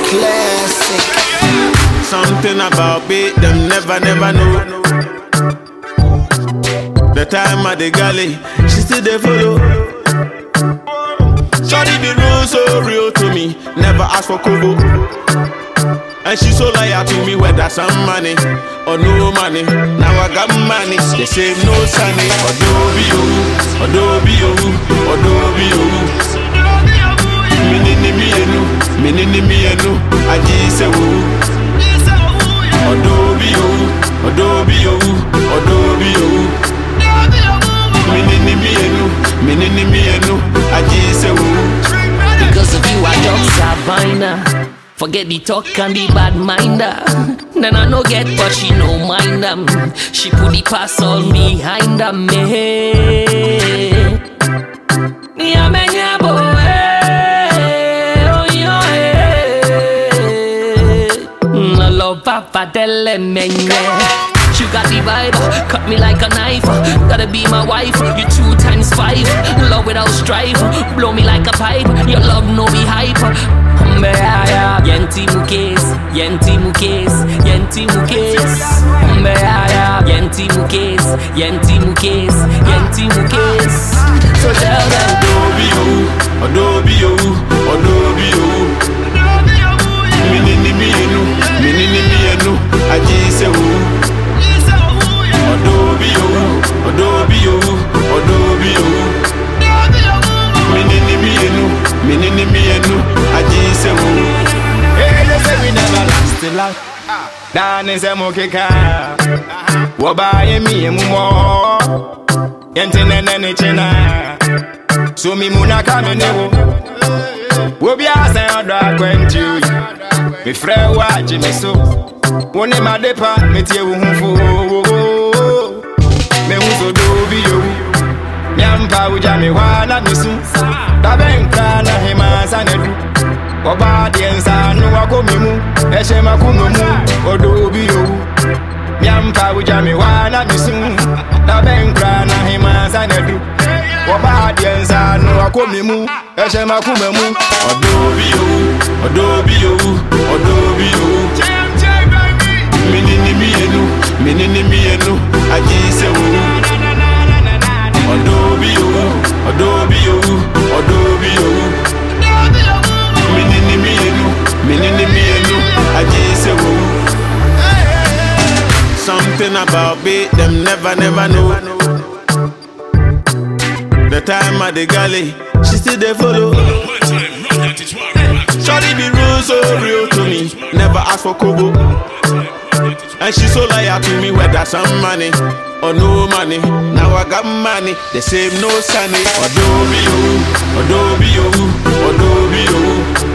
Classic. Something about me, them never, never know. The time at the galley, she still they follow. Shawty be real, so real to me. Never ask for kobo. And she so loyal to me, whether some money or no money. Now I got money, they say no sunny. Adobe oh, Adobe oh, Adobe oh. Minini mi enu, minini mi enu, aji se wo. Adobe oh, Adobe oh, Adobe oh. Minini mi enu, minini mi enu, aji se wo. Because of you, I jump Sabina. Forget the talk and the bad minder. Then I no get, but she no mind them. She put the pass on behind them. Me. Yeah, man, yeah, boy. Oh, yeah, eh. Mm, I love Papa Delle Menye. You got the vibe, cut me like a knife. Gotta be my wife, you two times five. Love without strife, blow me like a pipe. Your love no be hype. Mbeaya, yenti mukes, yenti mukes, yenti mukes. Mbeaya, yenti mukes, yenti mukes, yenti mukes. So tell them, Adobe oh, Adobe oh, Adobe oh. Minini mi enu, minini mi enu, aji se wo. Adobe oh, Adobe oh, Adobe oh. Minini mi enu, minini mi enu, aji se wo. Hey, they say we never last a lot. Dani se mukika. Wabaye mi emumo. Yente nene ni chena. So mi muna kame newo. Wobi ase odo akwenti oyi. Mi frɛ wo agye me so. Wo ne madepa metie wo ho fo. Me hu so do bi yo. Nyampa wogya me hɔ a na mesu. Dabɛnkra na hema sa na du. Ọba deɛ nsa no wakɔ me mu ɛhyɛ makoma mu ɔdɔ obi yowu miampa wogya me hɔ a na mesu na bɛnkra na hema nsa na du Ọba deɛ nsa no wakɔ me mu ɛhyɛ makoma mu Adobe oh, Adobe oh, Adobe oh. Minini mi enu, minini mi enu, aji se wo. Adobe oh, Adobe oh, Adobe oh. Minini mi enu, minini mi enu, aji se wo. Something about me, them never, never know. The time at the galley, she still they follow. Shawty be real, so real to me. Never ask for kobo. And she so loyal to me, whether some money or no money. Now I got money, the same no sunny. Adobe oh, Adobe oh, Adobe oh.